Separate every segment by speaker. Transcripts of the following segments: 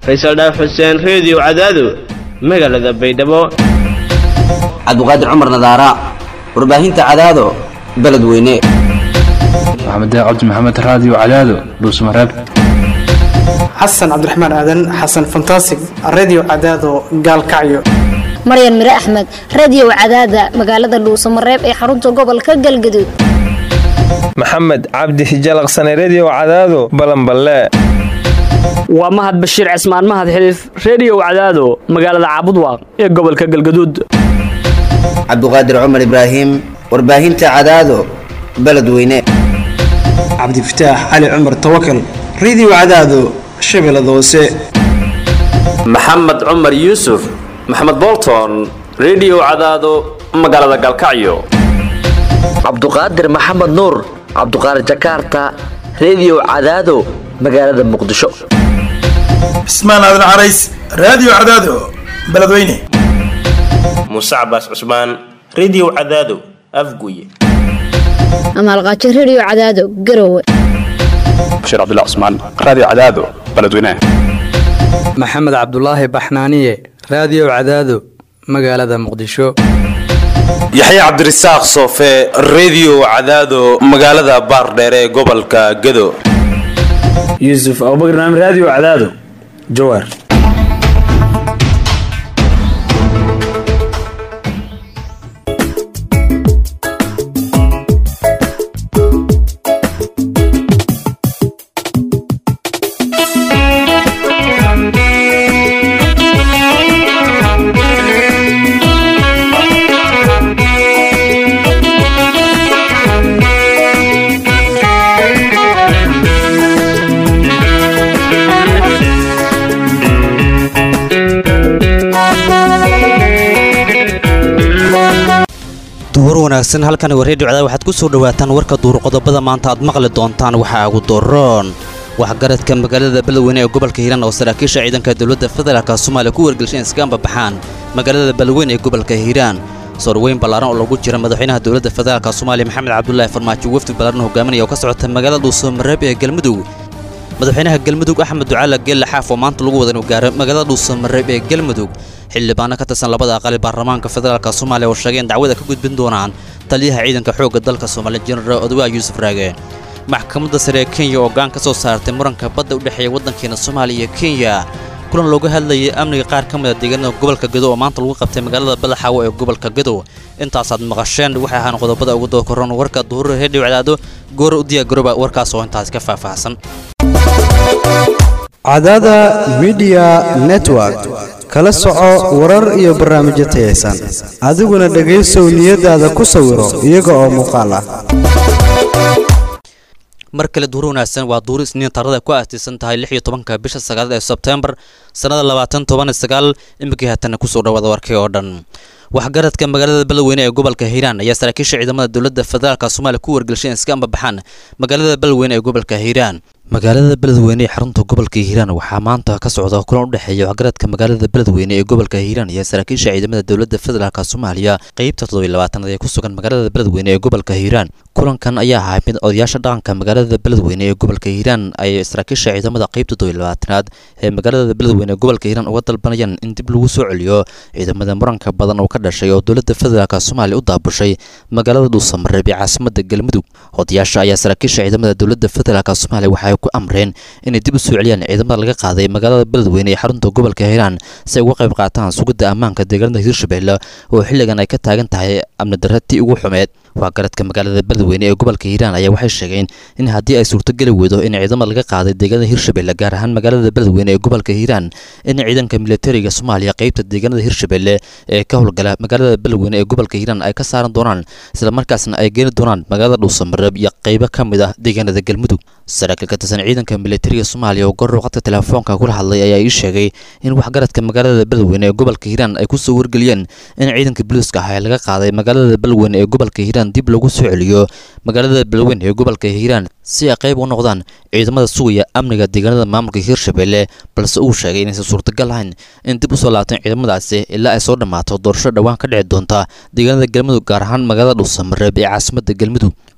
Speaker 1: faysal dhaaf xuseen reediyo cadaado magaalada baydhabo
Speaker 2: cabdiqaadir cumar nadaara warbaahinta cadaado beledweyne
Speaker 3: maxamed cabdi maxamed raadiyo cadaado dhuusmareeb
Speaker 4: xasan cabdiraxmaan aadan xasan fantasig redio cadaado gaalkacyo
Speaker 5: maryan mire axmed radio cadaada magaalada dhuusamareeb ee xarunta gobolka galgaduud
Speaker 6: maxamed cabdi hijalaqsane redio cadaado balanballe
Speaker 7: waa mahad bashiir cismaan mahad xiliif reediyow cadaado magaalada caabudwaaq ee gobolka galgaduud
Speaker 2: cabdiqaadir cumar ibraahim warbaahinta cadaado beledweyne
Speaker 4: cabdifataax cali cumar tawakal redio cadaado shabeellada hoose
Speaker 8: maxamed cumar yuusuf maxamed bolton redio cadaado magaalada galkacyo
Speaker 9: cabduqaadir maxamed nuur cabduqaadir jakarta redio cadaado magaalada muqdisho
Speaker 10: cismaan aadan carays raadiyo cadaado beledweyne
Speaker 11: muuse cabaas cusmaan redio cadaado afguye
Speaker 5: amaalqaajo redio cadaado garowe
Speaker 12: bashiir cabdilla cusmaan raadiyo cadaado beledweyne
Speaker 13: maxamed cabdulaahi baxnaaniye raadiyo cadaado magaalada muqdisho
Speaker 14: yaxya cabdirasaaq soofe redio cadaado magaalada baardheere ee gobolka gado
Speaker 15: yuusuf abubakr naam raadiyo cadaado jawaar
Speaker 16: duhur wanaagsan halkan waa reediyo cadaad waxaad ku soo dhowaataan warka duur qodobada maanta aad maqli doontaan waxaa ugu doroon waxgaradka magaalada beledweyne ee gobolka hiiraan oo saraakiisha ciidanka dowladda federaalka soomaaliya ku wargelshaen iskaamba baxaan magaalada beledweyne ee gobolka hiiraan soorweyn ballaaran oo lagu jira madaxweynaha dowladda federaalka soomaaliya maxamed cabdulaahi farmaajo wafdi ballaaran hogaaminaya oo ka socota magaalada dhuusamareeb ee galmudug madaxweynaha galmudug axmed ducaala geelle xaaf oo maanta lagu wada inuu gaaro magaalada dhuusamareeb ee galmudug xildhibaano ka tirsan labada aqali baarlamaanka federaalka soomaaliya oo sheegay in dacwada ka gudbin doonaan taliyaha ciidanka xoogga dalka soomaaliya jenaraal odwaa yuusuf raage maxkamadda sare ee kenya oo gaan ka soo saartay muranka badda u dhexeeya waddankeena soomaaliya iyo kenya kulan looga hadlayay amniga qaar ka mid a deegaanada gobolka gado oo maanta lagu qabtay magaalada badaxaawo ee gobolka gado intaasaad maqasheen waxay ahaan qodobada ugu dookoran warka duhura reediyo cadaado goora u diyaa garoba warkaas oo intaas ka faahfaahsan
Speaker 17: cadaada midiya network kala soco warar iyo barnaamijyo tayaysan adiguna dhegaysow niyadaada ku sawiro iyaga oo muuqaal ah
Speaker 16: mar kale duur wanaagsan waa duur isniin taarada ku aastaysan tahay lix iyo tobanka bisha sagaalaad ee sebtembar sannada labaatan toban sagaal iminkii haatana kusoo dhawaada warkii oo dhan waxgaradka magaalada beledweyne ee gobolka hiiraan ayaa saraakiisha ciidamada dowladda federaalka soomaaliya ku wargelshay in iska ambabaxaan magaalada beledweyne ee gobolka hiiraan magaalada beledweyne ee xarunta gobolka hiiraan waxaa maanta ka socda kulan u dhexeeya waxgaradka magaalada beledweyne ee gobolka hiiraan iyo saraakiisha ciidamada dowladda federaalka soomaaliya qeybta toddobiy labaatanaad ee ku sugan magaalada beledweyne ee gobolka hiiraan kulankan ayaa ahaa mid odayaasha dhaqanka magaalada beledweyne ee gobolka hiiraan ay saraakiisha ciidamada qeybta toddobiy labaatanaad ee magaalada beledweyne ee gobolka hiiraan uga dalbanayaan in dib lagu soo celiyo ciidamada muranka badan oo ka dhashay oo dowladda federaalka soomaaliya u daabushay magaalada dhuusamareeb ee caasimada galmudug odayaasha ayaa saraakiisha ciidamada dowladda federaalka soomaaliya waxay ku amreen inay dib u soo celiyaan ciidamada laga qaaday magaalada beledweyne ee xarunta gobolka hiiraan si ay uga qayb qaataan sugidda ammaanka deegaanada hiirshabelle oo xilligan ay ka taagan tahay amni darratii ugu xumeed waxgaradka magaalada beledweyne ee gobolka hiiraan ayaa waxay sheegeen in haddii ay suurtogeli weydo in ciidamada laga qaaday deegaanada hiirshabelle gaar ahaan magaalada beledweyne ee gobolka hiiraan in ciidanka militariga soomaaliya qeybta deegaanada hiirshabelle ee ka howlgala magaalada beledweyne ee gobolka hiiraan ay ka saaran doonaan islamarkaasna ay geeni doonaan magaalada dhuusamareeb iyo qeybo ka mid ah deegaanada galmudug saraakiil ka tirsan ciidanka militariga soomaaliya oo goor waqti telefoonka kula hadlay ayaa ii sheegay in waxgaradka magaalada beledweyne ee gobolka hiiraan ay kusoo wargeliyeen in ciidanka booliiska ah ee laga qaaday magaalada beledweyne ee gobolka hiiraan dib lagu soo celiyo magaalada beledweyne ee gobolka hiiraan si ay qayb u noqdaan ciidamada sugaya amniga deegaanada maamulka hiirshabelle balse uu sheegay inaysan suurtagal ahayn in dib usoo laabtaan ciidamadaasi ilaa ay soo dhammaato doorasho dhowaan ka dhici doonta deegaanada galmudug gaar ahaan magaalada dhuusamareeb ee caasimada galmudug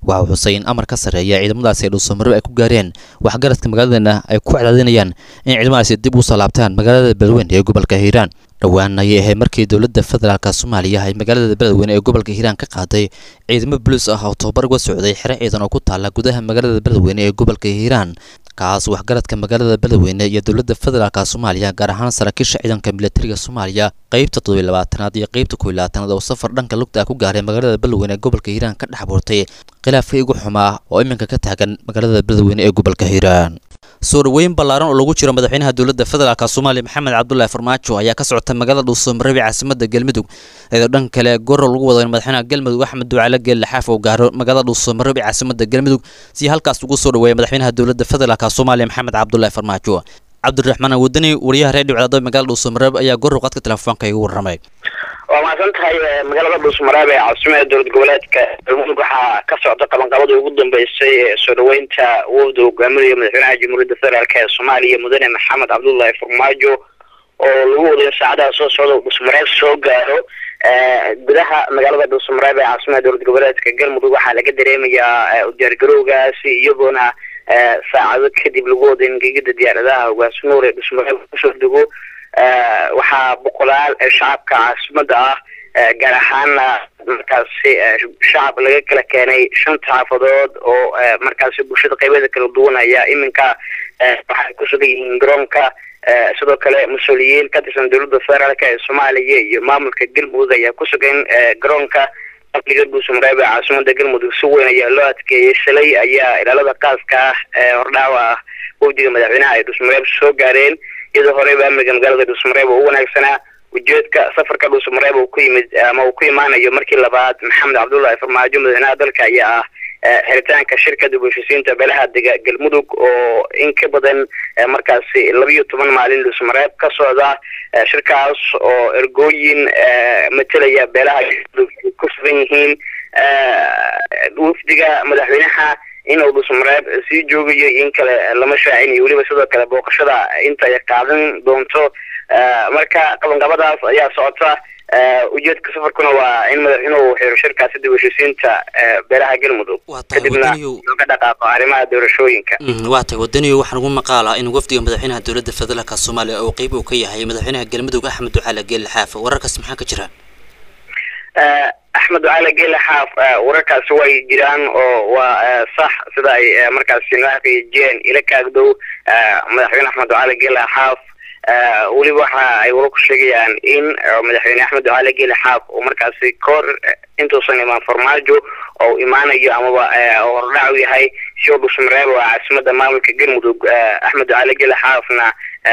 Speaker 16: waxa uu xusay in amar ka sarreeya ciidamadaasi ay dhuusamareeb ay ku gaareen waxgaradka magaaladana ay ku cadaadinayaan in ciidamadaasi dib u soo laabtaan magaalada beledweyne ee gobolka hiiraan dhowaan ayay ahayd markii dowladda federaalk soomaaliya ay magaalada beledweyne ee gobolka hiiraan ka qaaday ciidamo boliis ah oo tobabar uga socday xero ciidan oo ku taala gudaha magaalada beledweyne ee gobolka hiiraan kaas waxgaradka magaalada beledweyne iyo dowladda federaalk soomaaliya gaar ahaan saraakiisha ciidanka militariga soomaaliya qeybta toddobiy labaatanaad iyo qeybta kow iyo labaatanaad oo safar dhanka lugta ah ku gaaray magaalada beledweyne ee gobolka hiiraan ka dhex buurtay khilaafkii ugu xumaa oo iminka ka taagan magaalada beledweyne ee gobolka hiiraan soo dhoweyn ballaaran oo lagu jiro madaxweynaha dowladda federaalk soomaaliya maxamed cabdulaahi farmaajo ayaa ka socota magaalada dhuusamareeb ee caasimada galmudug iyadoo dhan kale goro lagu wado in madaxweynaha galmudug axmed ducaale geelle xaaf uu gaaro magaalada dhuusamareeb ee caasimada galmudug si halkaas ugu soo dhoweeya madaxweynaha dowladda federaalk soomaaliya maxamed cabdulaahi farmaajo cabdiraxmaan wadani wariyaha reer dhibcdaado magaalada dhuusamareeb ayaa goro qadka telefoonka igu warramay
Speaker 18: waa mahadsan tahay magaalada dhuusmareeb ee caasimada dowlad goboleedka galmudug waxaa ka socda qabanqabadii ugu dambeysay ee soo dhoweynta wafda hogaaminaya madaxweynaha jamhuuriyadda federaalk ee soomaaliya mudane maxamed cabdullaahi farmaajo oo lagu wadayo saacadaha soo socda dhuusmareeb soo gaaro gudaha magaalada dhuusmareeb ee caasimada dowlad goboleedka galmudug waxaa laga dareemayaa udiyaargarowgaasi iyagoona saacado kadib lagu wada in gegida diyaaradaha hogaas nuur ee dhuusmareeb kusoo dego waxaa boqolaal shacabka caasimada ah gaar ahaana markaasi shacab laga kala keenay shanta xaafadood oo markaasi bulshada qaybeeda kala duwan ayaa iminka waxay ku sugan yihiin garoonka sidoo kale mas-uuliyiin ka tirsan dowladda federaalk ee soomaaliya iyo maamulka galmudug ayaa ku sugan garoonka amniga dhuusamareeb ee caasimada galmudug si weyn ayaa loo adkeeyey shalay ayaa ilaalada qaaska ah ee hordhaawa ah wafdiga madaxweynaha ay dhuusamareeb soo gaareen iyadoo horeyba amniga magaalada dhuusamareeb oo u wanaagsanaa ujeedka safarka dhuusamareeb uu ku yimid ama uu ku imaanayo markii labaad maxamed cabdullaahi farmaajo madaxweynaha dalka ayaa ah xiritaanka shirka dib u heshiisiinta beelaha dega galmudug oo in ka badan markaasi labiyo toban maalin dhuusamareeb ka socda shirkaas oo ergooyin matelaya beelaha galmudug ay ku sugan yihiin wafdiga madaxweynaha inuu dhuusamareeb sii joogayo in kale lama shaacinayo weliba sidoo kale booqashada inta ay qaadan doonto marka qabanqabadaas ayaa socota ujeedka safarkuna waa in madaxweynuhu xiro shirkaasi dib u heshiisiinta beelaha galmudug kadibna looga dhaqaaqo arrimaha doorashooyinka
Speaker 16: waa tahay wadaniyo waxaan ugu maqaalaa in wafdiga madaxweynaha dowladda federaalk soomaaliya uu qeyb uu ka yahay madaxweynaha galmudug axmed ducaale geelle xaaf wararkaas maxaa ka jira
Speaker 18: axmed ducaale geelle xaaf wararkaasi way jiraan oo waa sax sida ay markaasi noo xaqiijiyeen ila kaagdow madaxweyne axmed ducaale geelle xaaf weliba waxa ay wara ku sheegayaan in madaxweyne axmed ducaale geele xaaf uu markaasi kahor intuusan imaan farmaajo oo imaanayo amaba oo hordhac u yahay sio dhuusamareeb oo caasimada maamulka galmudug axmed ducaale geele xaafna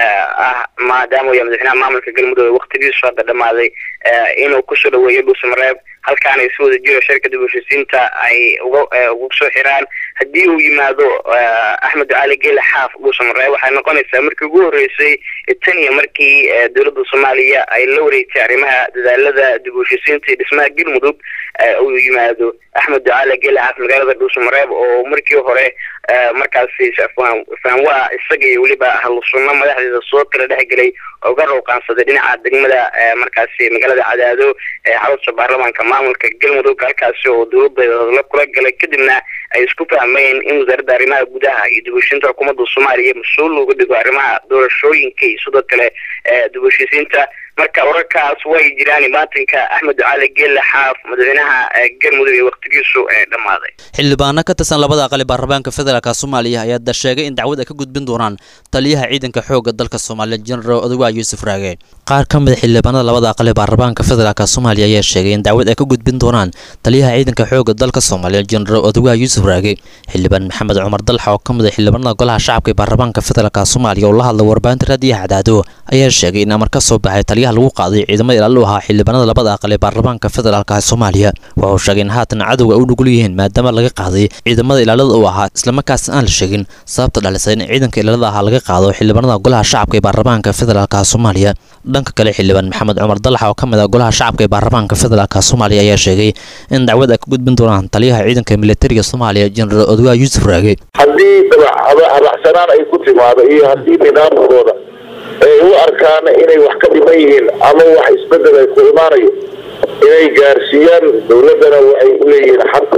Speaker 18: ah maadaama uu madaxweynaha maamulka galmudug waktigiisu hadda dhamaaday inuu kusoo dhaweeyo dhuusamareeb halkaan ay si wada jiro shirka dib u heshiisiinta ay uga ugu soo xiraan haddii uu yimaado axmed ducaali geele xaaf dhuusamareeb waxay noqonaysaa markii ugu horreysay tan iyo markii dowladda soomaaliya ay la wareegtay arrimaha dadaalada dib u heshiisiinta iyo dhismaha galmudug uu yimaado axmed ducaali geele xaaf magaalada dhuusamareeb oo markii hore markaasi faanwaa isaga iyo weliba ahlusunno madaxdeeda soo kala dhexgelay oo ga rawqaansaday dhinaca degmada markaasi magaalada cadaado ee xarunta baarlamaanka maamulka galmudug halkaasi oo dowladda la kula galay kadibna ay isku fahmeen in wasaaradda arrimaha gudaha iyo dib u heshiinta xukuumadda soomaaliya mas-uul looga dhigo arrimaha doorashooyinka iyo sidoo kale dib u heshiisiinta marka wararkaas way jiraan imaatinka axmed ducaali geelle xaaf madaxweynaha galmudug ee waktigiisu dhammaaday
Speaker 16: xildhibaano ka tirsan labada aqali baarlamaanka federaalk soomaaliya ayaa da sheegay in dacwad ay ka gudbin doonaan taliyaha ciidanka xoogga dalka soomaaliya jenaraal odawa yuusuf raage qaar ka mid a xildhibaanada labada aqali baarlamaanka federaalk soomaaliya ayaa sheegay in dacwad ay ka gudbin doonaan taliyaha ciidanka xoogga dalka soomaaliya jenaraal odawa yuusuf raage xildhibaan maxamed cumar dalxa oo ka mid a xildhibaanada golaha shacabka ee baarlamaanka federaalk soomaaliya oo la hadla warbaahinta raadiyaha cadaado ayaa sheegay in amar ka soo baxay taliyaha lagu qaaday ciidamada ilaali u ahaa xildhibaanada labada aqal ee baarlamaanka federaalk ee soomaaliya wuxuu sheegay in haatan cadowga ay u nugul yihiin maadaama laga qaaday ciidamada ilaalada u ahaa islamarkaasna aan la sheegin sababta dhalisay in ciidanka ilaalada ahaa laga qaado xildhibaanada golaha shacabka ee baarlamaanka federaalk soomaaliya dhanka kale xildhibaan maxamed cumar dalax oo ka mid ah golaha shacabka ee baarlamaanka federaalk soomaaliya ayaa sheegay in dacwad ay ka gudbin doonaan taliyaha ciidanka militariga soomaaliya jenaraal odawa yuusuf raage
Speaker 19: haddii dabacsanaan ay ku timaado iyo haddii nidaamkooda ay u arkaan inay wax ka dhiman yihiin ama wax isbedel ay ku imaanayo inay gaarsiiyaan dowladdana waxay u leeyihiin xaq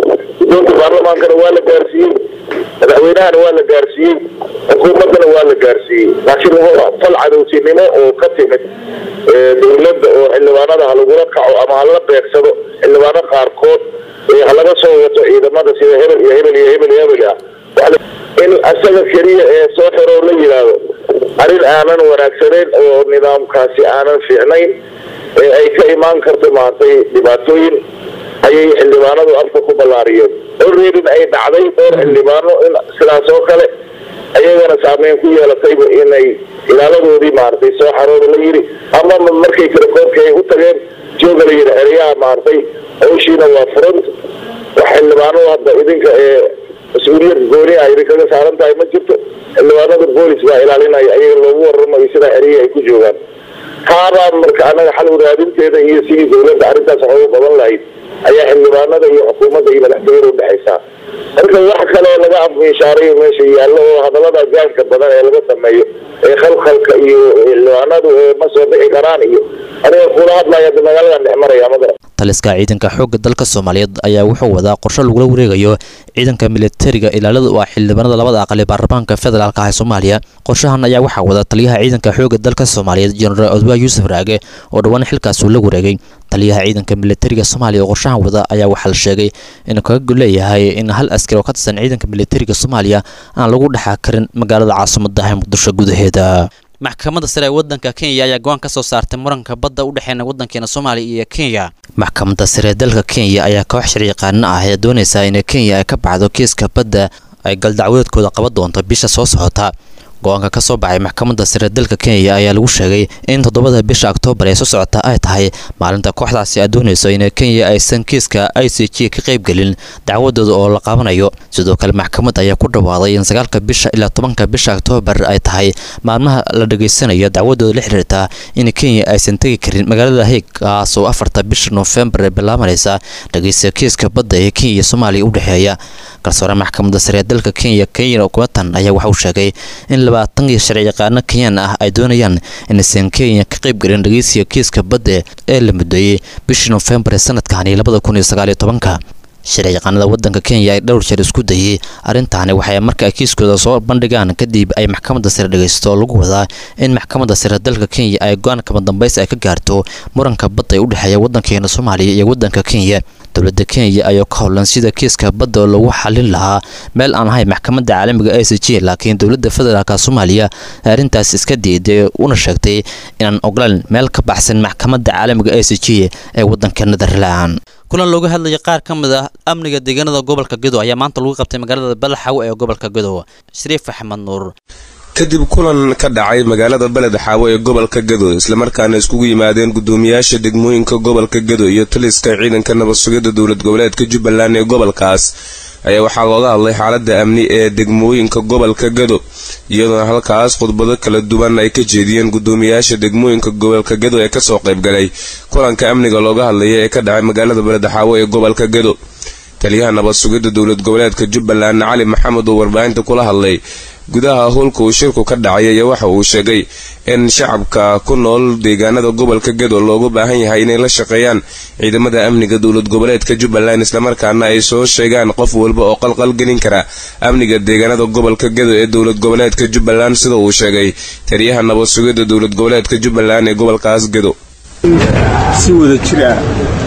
Speaker 19: guddoonka baarlamaankana waa la gaarsiiyey madaxweynahana waa la gaarsiiyey xukuumaddana waa la gaarsiiyey laakiin wuxuu fal cadowtinimo oo ka timid dowladda oo xildhibaanada ha lagula kaco ama ha la beegsado xildhibaano qaarkood ha laga soo wato ciidamada sida hebel iyo hebel iyo hebel iyo hebel ah in asaga keliya ee soo xiro la yidhaahdo arrin aanan wanaagsanayn oo nidaamkaasi aanan fiicnayn ee ay ka imaan karto maaragtay dhibaatooyin ayay xildhibaanadu afka ku ballaariyeen olreedin ay dhacday dhowr xildhibaano in sidaas oo kale ayagana saameyn ku yeelatayba inay ilaaladoodii maaragtay soo xarooda la yidhi ama markay telefoonka ay u tageen jooga la yidhi xeryaha maaragtay hawshiina waa front wax xildhibaano hadda idinka ee mas-uuliyad gooni ah idinkaga saaran tahay ma jirto xildhibaanada boolis baa ilaalinaya ayaga loogu waramayo sidaa xeryihi ay ku joogaan taabaa marka anaga xal wadaadinteeda iyo sidii dowladda arrintaas wax ugu qaban lahayd ayaa xildhibaanada iyo xukuumadda iyo madaxtooyada udhexaysaa marka wax kale laga afmiishaarayo meesha yaallo oo hadallada gaanka badan ee laga sameeyo ee khalkhalka iyo xildhibaanadu ee ma soo bixi karaan iyo aniga kula hadlaya hadda magaaladan dhex maraya madara
Speaker 16: taliska ciidanka xoogga dalka soomaaliyeed ayaa wuxuu wadaa qorshe lagula wareegayo ciidanka militariga ilaalada u ah xildhibaanada labada aqal ee baarlamaanka federaalk ah ee soomaaliya qorshahan ayaa waxaa wada taliyaha ciidanka xoogga dalka soomaaliyeed jenaraal odwaa yuusuf raage oo dhowaan xilkaas uu la wareegay taliyaha ciidanka militariga soomaaliya oo qorshahan wada ayaa waxaa la sheegay inuu kaga leeyahay in hal askari oo ka tirsan ciidanka militariga soomaaliya aan lagu dhexa karin magaalada caasimadda ee muqdisho gudaheeda maxkamadda sare ee waddanka kenya ayaa go-aan ka soo saartay muranka badda u dhexeena waddankeena soomaaliya iyo kenya maxkamadda sare ee dalka kenya ayaa koox sharciyaqaano ah ee doonaysa in kenya ay ka baxdo kiiska badda ay galdacwadeedkooda qaban doonto bisha soo socota go-aanka ka soo baxay maxkamadda sare dalka kenya ayaa lagu sheegay in toddobada bisha oktoobar ee soo socota ay tahay maalinta kooxdaasi ay doonayso in kenya aysan kiiska i c g ka qaybgelin dacwadooda oo la qabanayo sidoo kale maxkamadda ayaa ku dhawaaday in sagaalka bisha ilaa tobanka bisha oktoobar ay tahay maalmaha la dhegaysanayo dacwadooda la xiriirta in kenya aysan tegi karin magaalada heeg kaas oo afarta bisha noofembar ee bilaabanaysa dhegeysta kiiska badda ee kenya iyo soomaaliya u dhexeeya garsoore maxkamadda sare ee dalka kenya kenya kumatan ayaa waxa uu sheegay in labaatan iyo sharci yaqaano kenyaan ah ay doonayaan inaysan kenya ka qayb gelin dhegeysiga kiiska badda ee la mudeeyey bishii noofembar ee sanadkani labada kun iyo sagaaliyo tobanka sharci yaqaanada waddanka kenya ay dhowr jeer isku dayey arrintaani waxay marka ay kiiskooda soo bandhigaan kadib ay maxkamadda sare dhegeysto lagu wadaa in maxkamadda sare dalka kenya ay go-aan kama dambaysi ay ka gaarto muranka badda ee u dhexeeya waddankeena soomaaliya iyo waddanka kenya dowladda kenya ayaa ka howlan sida kiiska badda lagu xalin lahaa meel aan ahayn maxkamadda caalamiga i c g laakiin dowladda federaalka soomaaliya arrintaas iska diiday una sheegtay inaan ogolaan meel ka baxsan maxkamadda caalamiga i c g ee waddanka netherland kulan looga hadlaya qaar ka mid ah amniga deegaanada gobolka gedo ayaa maanta lagu qabtay magaalada balaxaw ee gobolka gedo shariif axmed nuur
Speaker 20: kadib kulan ka dhacay magaalada beled xaawo ee gobolka gedo islamarkaana iskugu yimaadeen gudoomiyaasha degmooyinka gobolka gedo iyo taliska ciidanka nabad sugidda dowlad goboleedka jubbaland ee gobolkaas ayaa waxaa looga hadlay xaalada amni ee degmooyinka gobolka gedo iyadoona halkaas khudbado kala duwan ay ka jeediyeen gudoomiyaasha degmooyinka gobolka gedo ee kasoo qaybgalay kulanka amniga looga hadlaya ee ka dhacay magaalada beled xaawo ee gobolka gedo taliyaha nabad sugidda dowlad goboleedka jubbaland cali maxamed oo warbaahinta kula hadlay gudaha howlka uu shirku ka dhacay ayaa waxa uu sheegay in shacabka ku nool deegaanada gobolka gedo loogu baahan yahay inay la shaqeeyaan ciidamada amniga dowlad goboleedka jubbaland islamarkaana ay soo sheegaan qof walba oo qalqalgelin kara amniga deegaanada gobolka gedo ee dowlad goboleedka jubbaland sida uu sheegay taliyaha nabad sugidda dowlad goboleedka jubbaland ee gobolkaas gedo
Speaker 21: si wada jir ah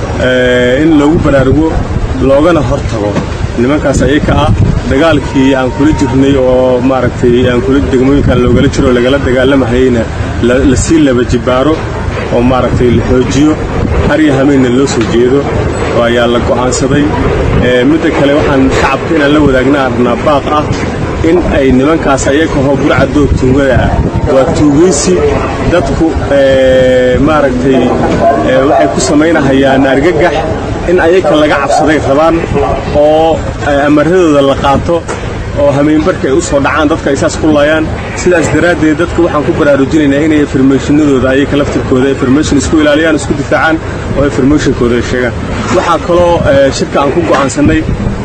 Speaker 21: in lagu baraarugo loogana hortago nimankaas ayaka ah dagaalkii aan kula jirnay oo maaragtay aan kula degmooyinkan loogala jiro lagala dagaalamahayna lasii laba jibaaro oo maaragtay la xoojiyo harya hameenna loo soo jeedo oo ayaa la go'aansaday midda kale waxaan shacabka inaan la wadaagna arnaa baaq ah in ay nimankaas ayaka hoo burcadoo tuugada ah waa tuugaysi dadku maaragtay waxay ku samaynahayaan argagax in ayaka laga cabsaday rabaan oo amaradooda la qaato oo hameenbarka ay u soo dhacaan dadka ay saas ku laayaan sidaas daraaddeed dadka waxaan ku baraarujinaynaa inay informationadooda ayaka laftirkooda information isku ilaaliyaan isku difaacaan oo informationkooda ay sheegaan waxaa kaloo shirka aan ku go'aansannay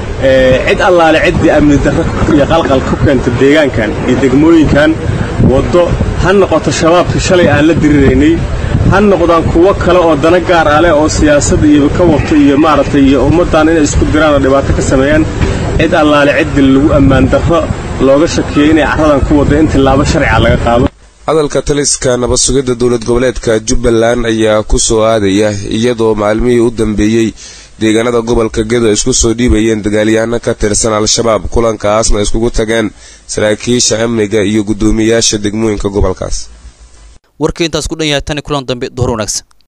Speaker 21: cid allaale ciddii amni darro iyo qalqal ku keenta deegaankan iyo degmooyinkan waddo ha noqoto shabaabkii shalay aan la diriraynay ha noqdaan kuwo kale oo dana gaar ah leh oo siyaasad iyo ka wato iyo maaragtay iyo ummaddan inay isku diraan oo dhibaato ka sameeyaan cid allaale ciddii lagu ammaan darro looga shakiyey inay carradan ku wadda in tillaabo sharciga laga qaado
Speaker 20: hadalka taliska nabad sugidda dowlad goboleedka jubbaland ayaa ku soo aadaya iyadoo maalmihii u dambeeyey deegaanada gobolka gedo ay isku soo dhiibayeen dagaalyahanno ka tirsan al-shabaab kulankaasna iskugu tageen saraakiisha amniga iyo guddoomiyaasha degmooyinka gobolkaas
Speaker 16: warkii intaas ku dhan yahay tani kulan dambe duhur wanaagsan